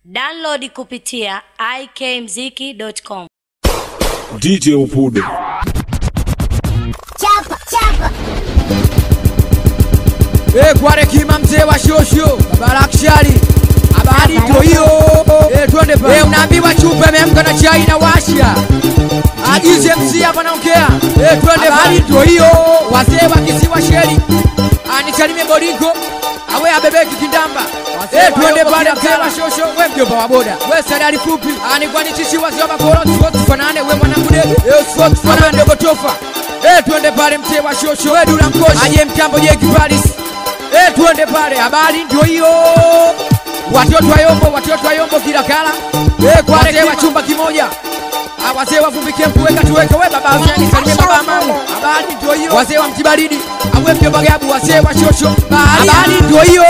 Download kupitia ikmziki.com. DJ Upude. Chapa, chapa. Eh, kware kima mzee wa shosho barakshari habari ndio hiyo eh, twende pa eh, unaambiwa chupa imeamka na chai na washa agize MC hapa naongea eh, twende habari ndio hiyo wazee wa kisiwa sheri anisalimie Boringo awe abebeki kindamba Eh, twende pale mzee wa shosho we mjomba wa boda we sadari fupi ani kwani sisi wazee wa bakoro sote fanane we mwanangu dege eh sote fanane ndogo tofa eh, twende pale mzee wa shosho we dula mkoshi aje mtambo je kiparis Eh, tuende pale, habari ndio hiyo. Watoto wa Yombo, watoto wa Yombo kila kala. Eh, kwa wazee wa chumba kimoja. Ah, wazee wa vumbi kempu weka tuweke we baba Hussein salimie baba mamu. Habari ndio hiyo. Wazee wa mtibaridi, awe mjomba gabu, wazee wa shosho. Habari ndio hiyo.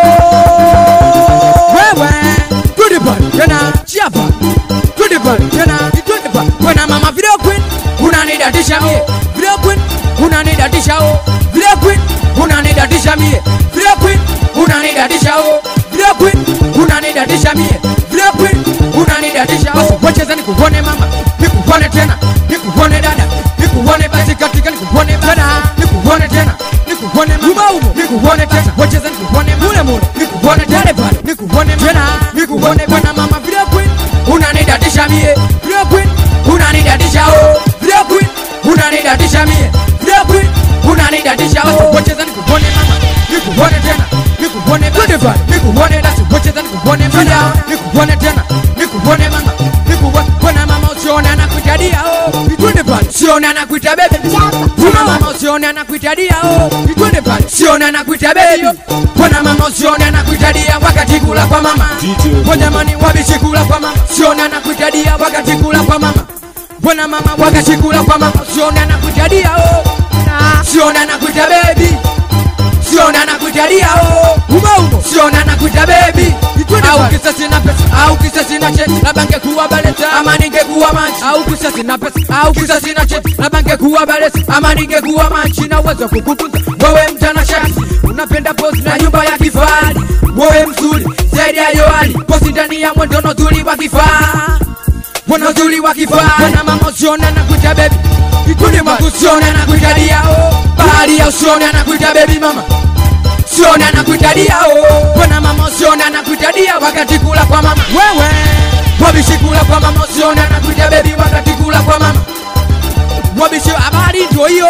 Wewe, twende pale tena, chapa. Twende pale tena, twende pale. Bwana mama video queen, unanidatisha mie. Video queen, unanidatisha oh. Video queen, unanidatisha mie. Video queen, unanidatisha oh. Video queen, unanidatisha mie. Video queen, unanidatisha oh. Wacheza nikuone mama, nikuone tena, nikuone dada, nikuone basi katika nikuone tena, nikuone tena, nikuone mama, nikuone tena, wacheza nikuone mule mule, nikuone tena pale, nikuone tena, nikuone bwana mama. Video queen, unanidatisha mie. Video queen, unanidatisha oh. Video queen, unanidatisha mie. Video queen, unanidatisha oh. Wacheza nikuone mama, nikuone tena, nikuone basi, nikuone basi, wacheza nikuone mama, nikuone tena, nikuone mama, nikuone bwana mama, usione anakuitadia oh. Twende pale, usione anakuita bebe. Bwana mama, usione anakuita dia oh. Twende pale, usione anakuita bebe. Bwana mama, usione anakuita dia wakati kula kwa mama. DJ. Kwa jamani, wabishi kula kwa mama, usione anakuita dia wakati kula kwa mama. Bwana mama, wakati kula kwa mama, usione anakuita dia oh. Usione anakuita baby siona nakuitalia oh umo umo siona nakuita baby au kisa sina pesa au kisa sina cheti labda ngekuwa baleta ama ningekuwa machi au kisa sina pesa au kisa sina cheti labda ngekuwa baleta ama ningekuwa machi na uwezo wa kukutunza wewe mtanashati unapenda pozi na nyumba ya kifahari wewe mzuri zaidi ya yoali pozi ndani ya mwendono zuri wa kifaa Bwana uzuri wa kifaa Bwana mama usione anakuita baby Ikundi mwangu usione anakuita dia oh Bahari ya usione anakuita baby mama Usione anakuita dia oh Bwana mama usione anakuita dia wakati kula kwa mama Wewe Wabishi kula kwa mama usione anakuita baby wakati kula kwa mama Wabishi habari ndio hiyo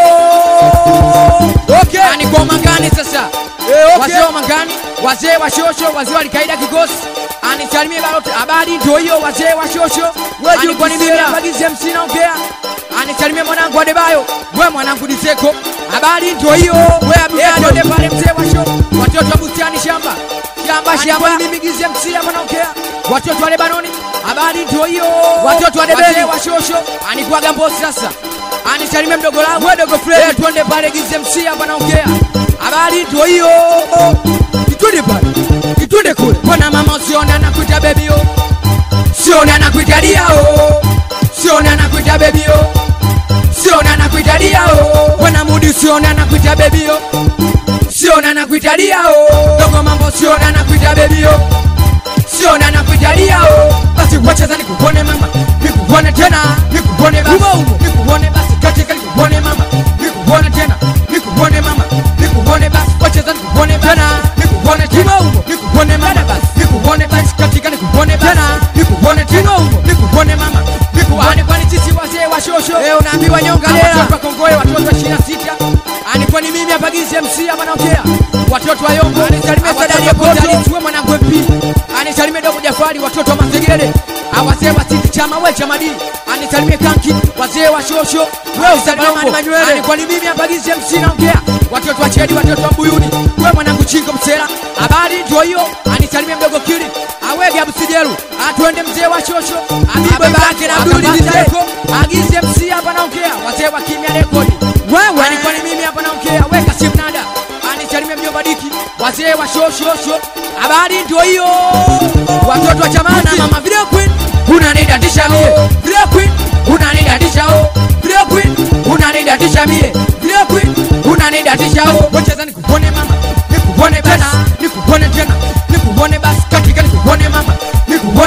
Okay Ani kwa mangani sasa eh, okay. Wazee wa mangani Wazee wa shosho Wazee wa likaida kikosi anisalimie balote habari ndio hiyo wazee wa shosho alikuwa ni mimi abagize MC naongea anisalimie mwanangu Adebayo we mwanangu Diseko habari ndio hiyo we abiyado de pale mzee wa show watoto wa bustani shamba shamba shamba ni mimi gize MC hapa naongea watoto wa Lebanoni habari ndio hiyo watoto wa Debele wa shosho anikuwa gambo sasa anisalimie mdogo langu we dogo Fred twende pale gize MC hapa naongea habari ndio hiyo itwende pale itwende kule bwana mama usione anakuita baby oh sione anakuita dia oh sione anakuita baby oh sione anakuita dia oh bwana mudi sione anakuita baby oh sione anakuita dia oh dogo mambo sione anakuita baby oh sione anakuita dia oh basi wacheza nikuone mama nikuone tena nikuone basi nikuone basi katika nikuone mama nikuone tena nikuone mama nikuone basi wacheza nikuone tena nikuone tena nikuone mama basi nikuone basi katika nikuone tena nikuone tena nikuone mama nikuone kwani sisi wazee wa shosho leo unaambiwa nyonga leo watoto wa Kongoe watoto wa 26 alikuwa ni mimi hapa gizi MC hapa naongea watoto wa Yombo anisalimie sadari ya kota tuwe mwanangu MP anisalimie dogo Jafari watoto wa Masegere awazee wa City chama we chama D anisalimie kanki wazee wa shosho wewe usalimie Manywele alikuwa ni mimi hapa gizi MC naongea watoto wa Chedi watoto wa Buyuni wewe mwanangu Chingo Msela habari ndio hiyo anisalimie mdogo Kili awege Abusijeru atwende mzee wa shosho abibe babake na Abduli Dizeko agize MC hapa naongea wazee wa kimya rekodi wewe alikuwa ni mimi hapa naongea weka simnada anisalimie mjomba Diki wazee wa shoshosho habari ndio hiyo watoto wa chamana mama video queen unanidatisha mie video queen unanidatisha oh video queen unanidatisha mie video queen unanidatisha oh wacheza nikuone mama nikuone tena nikuone tena nikuone basi katika nikuone mama nikuone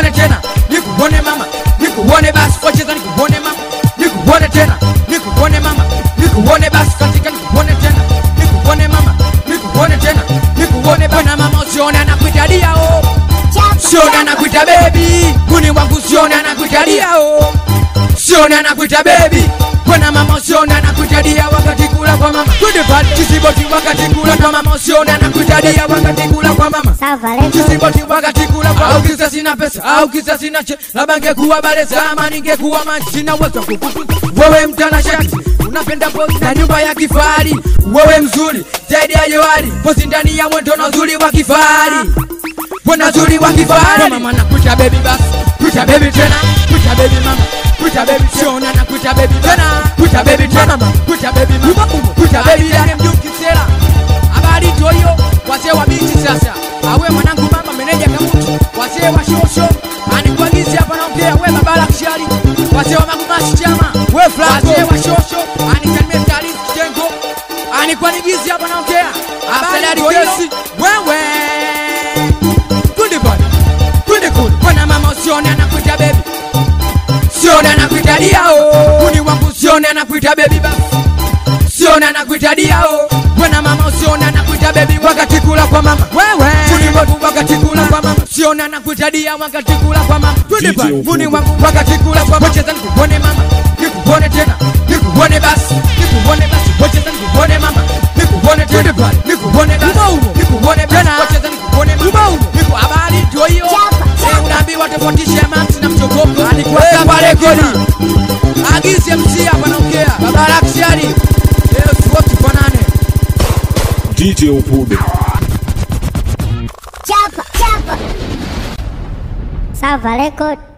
sione anakuita bebi muni wangu sione anakuita dia oh. sione anakuita bebi Bwana mama usione anakuita dia wakati kula kwa mama twende pale kisiboti wakati kula kwa mama usione anakuita dia wakati kula kwa mama Salva Record. kisiboti wakati kula kwa au kisa sina pesa au kisa sina che labda ngekuwa baleza ama ningekuwa man sina uwezo wa kukupa wewe mtanashati unapenda pozi na nyumba ya kifahari wewe mzuri zaidi ya Johari pozi ndani ya mwendo na uzuri wa kifahari Bwana uzuri wa kifahari mama nakuita baby basi kuita baby tena kuita baby mama kuita baby siona na kuita baby tena kuita baby tena kuita baby mama kuita baby yake mjuki sera habari toyo wazee wa binti sasa awe mwanangu mama meneja kamutu wazee wa shosho anikuagizi hapa naongea we babala kishari wazee wa magumashi chama we wazee wa shosho anisalimie taarifu kitengo anikuanigizi hapa naongea habari toyo wewe twende pale twende kule bwana mama usione anakuita bebi sione anakuita diao kuni wangu sione anakuita bebi basi sione anakuita diao bwana mama usione anakuita bebi wakati kula kwa mama wewe kuni wangu wakati kula kwa mama sione anakuita dia wakati kula kwa mama twende DJ pale Ufundi. kuni wangu wakati kula kwa mama cheza nikuone mama nikuone tena nikuone basi nikuone basi wacheza nikuone mama nikuone tena pale nikuone basi nikuone tena wacheza nikuone mama niku habari ndio hiyo Eh, unaambiwa tofautisha max na mchokoko alikuwa hapa rekodi agize MC hapa naongea baba Lakshari eh tuwote fanane DJ Upude. Chapa, chapa. Salva Record.